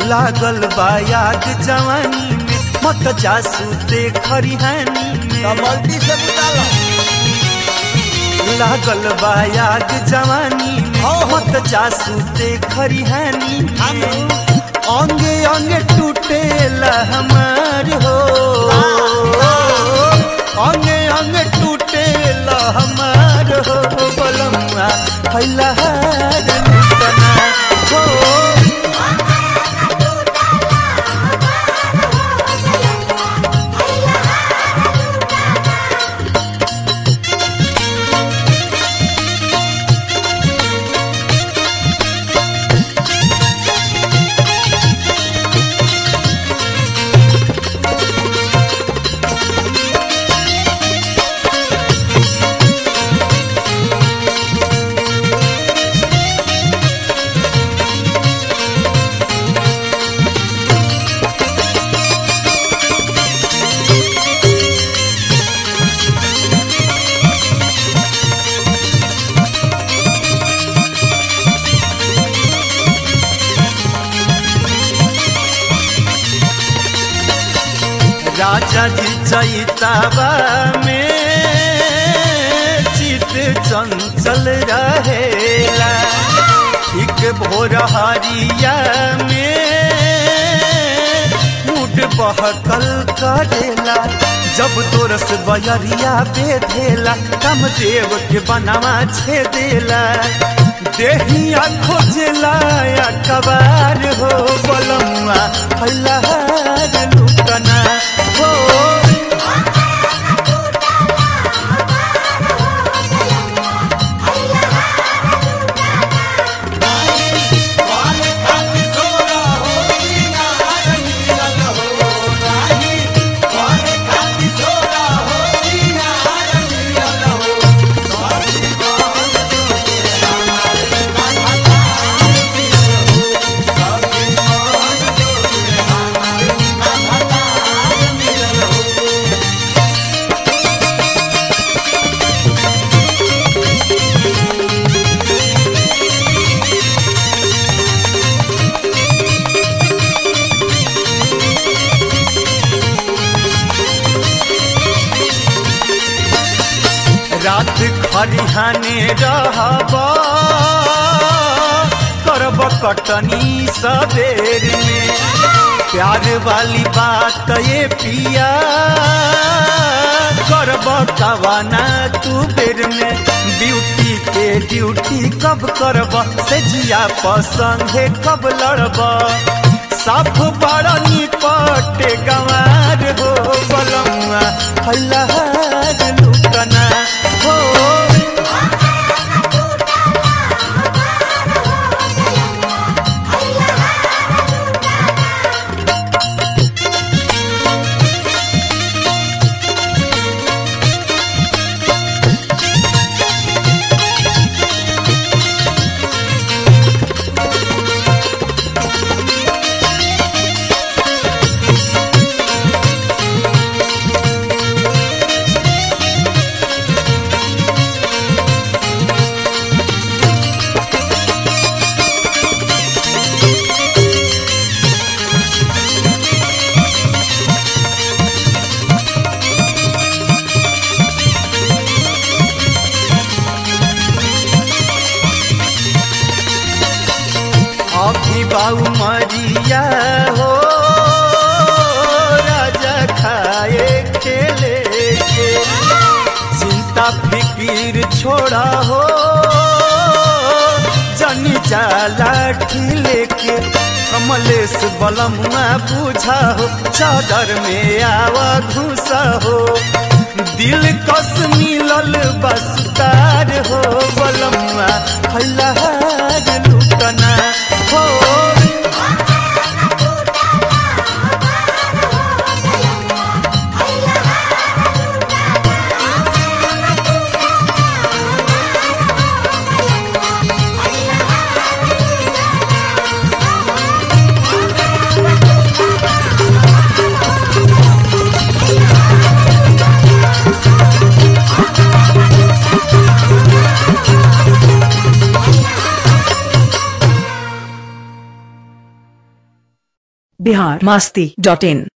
लागल बायाग जवानी में मत जासू ते खरिहानी तो में मल्टी से बुझालो लागल बायाग जवानी में ओहो। मत जासू ते खरिहानी हाँ में तो। अंगे अंगे टूटेला हमार हो अंगे अंगे टूटेला हमार हो बलमुआ हैला हार लुटना हो राजा जी चैताबा में चित चंचल रहेला ठीक भोर हरिया में मुड बहकल करेला जब तोरस बयरिया बेधेला कम देव के बनावा छेदेला देहिया खोजेला या कबार हो बलमुआ फैलार लुकना हो रात खरिहाने रहब करब कटनी सबेर में प्यार वाली बात ये पिया करब कवाना तू बेर में ब्यूटी के ड्यूटी कब करब से जिया पसंद कब लड़ब साफ बड़ा निपटे गंवार हो बलमुआ फैलार लुकना हो अभी बाऊ मरिया हो राजा खाए खेले के चिंता फिकीर छोड़ा हो जनी जाला ठिले के कमलेश बलमुआ बुझा हो चादर में आवा घुसा हो दिल कस मिलल बसतार हो बलमुआ फैलार लुकना हो बिहार मास्ती डॉट इन